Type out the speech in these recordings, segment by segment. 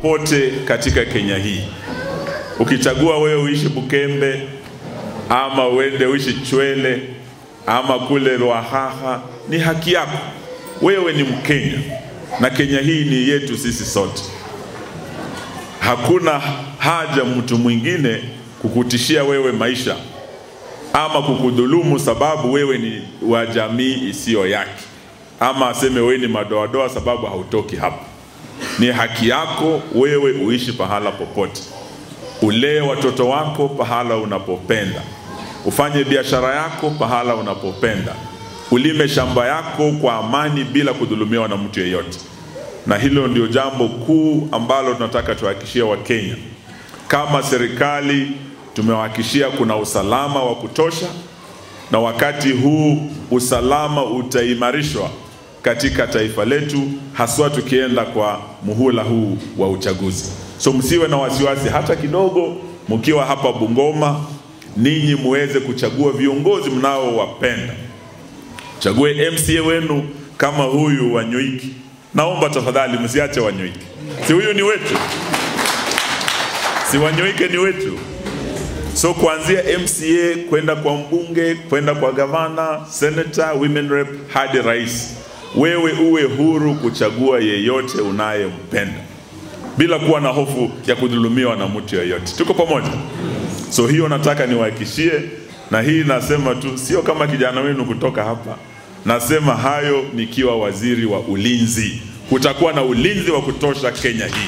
pote katika Kenya hii. Ukichagua wewe uishi Bukembe ama uende uishi Chwele ama kule Lwahaha, ni haki yako. Wewe ni Mkenya na Kenya hii ni yetu sisi sote. Hakuna haja mtu mwingine kukutishia wewe maisha ama kukudhulumu sababu wewe ni wa jamii isiyo yake, ama aseme wewe ni madoadoa sababu hautoki hapa. Ni haki yako wewe uishi pahala popote, ulee watoto wako pahala unapopenda, ufanye biashara yako pahala unapopenda, ulime shamba yako kwa amani bila kudhulumiwa na mtu yeyote. Na hilo ndio jambo kuu ambalo tunataka tuhakikishie Wakenya. Kama serikali tumewahakikishia kuna usalama wa kutosha, na wakati huu usalama utaimarishwa katika taifa letu, haswa tukienda kwa muhula huu wa uchaguzi. So msiwe na wasiwasi hata kidogo, mkiwa hapa Bungoma, ninyi muweze kuchagua viongozi mnaowapenda. Chague MCA wenu kama huyu wa Nyoiki. Naomba tafadhali msiache Wanyoike, si huyu ni wetu, si Wanyoike ni wetu. So kuanzia MCA kwenda kwa mbunge, kwenda kwa gavana, senator, women rep hadi rais, wewe uwe huru kuchagua yeyote unayempenda bila kuwa na hofu ya kudhulumiwa na mtu yeyote. Tuko pamoja? So hiyo nataka niwahakikishie, na hii nasema tu, sio kama kijana wenu kutoka hapa, nasema hayo nikiwa waziri wa ulinzi. Kutakuwa na ulinzi wa kutosha Kenya hii.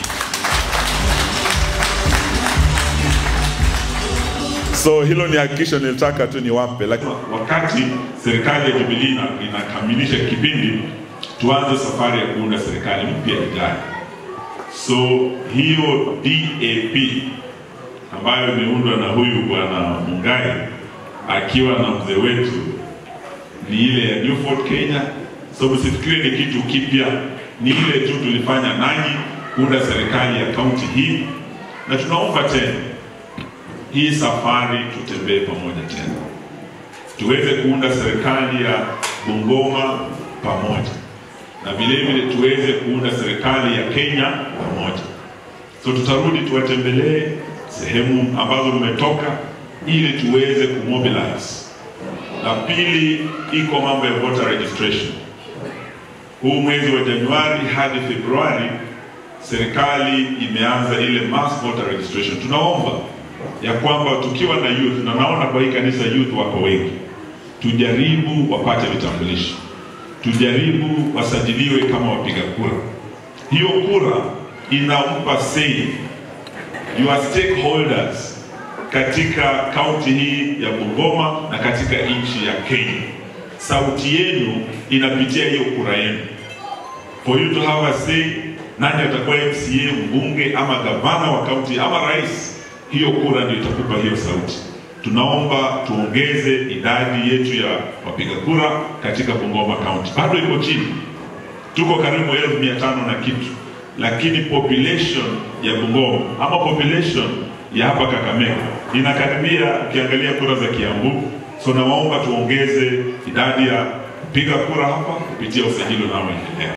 So hilo ni hakikisho nilitaka tu niwape, lakini wakati serikali ya Jubilee ina- inakamilisha kipindi, tuanze safari ya kuunda serikali mpya ijayo. So hiyo DAP ambayo imeundwa na huyu bwana Mungai akiwa na mzee wetu ni ile ya New Fort Kenya. So msifikiri ni kitu kipya, ni ile tu tulifanya nanyi kuunda serikali ya kaunti hii, na tunaomba tena hii safari tutembee pamoja tena, tuweze kuunda serikali ya Bungoma pamoja, na vile vile tuweze kuunda serikali ya Kenya pamoja. So tutarudi tuwatembelee sehemu ambazo mmetoka, ili tuweze kumobilize. La pili, iko mambo ya voter registration. Huu mwezi wa Januari hadi Februari serikali imeanza ile mass voter registration. Tunaomba ya kwamba tukiwa na youth, na naona kwa hii kanisa youth wako wengi, tujaribu wapate vitambulisho, tujaribu wasajiliwe kama wapiga kura. Hiyo kura inampa say your stakeholders katika kaunti hii ya Bungoma na katika nchi ya Kenya. Sauti yenu inapitia hiyo kura yenu for you to have a say, nani atakuwa MCA, mbunge ama gavana wa kaunti ama rais. Hiyo kura ndio itakupa hiyo sauti. Tunaomba tuongeze idadi yetu ya wapiga kura katika Bungoma County. Bado iko chini, tuko karibu elfu mia tano na kitu, lakini population ya Bungoma ama population ya hapa Kakamega inakaribia, ukiangalia kura za Kiambu. So nawaomba tuongeze idadi ya kupiga kura hapa kupitia usajili unaoendelea.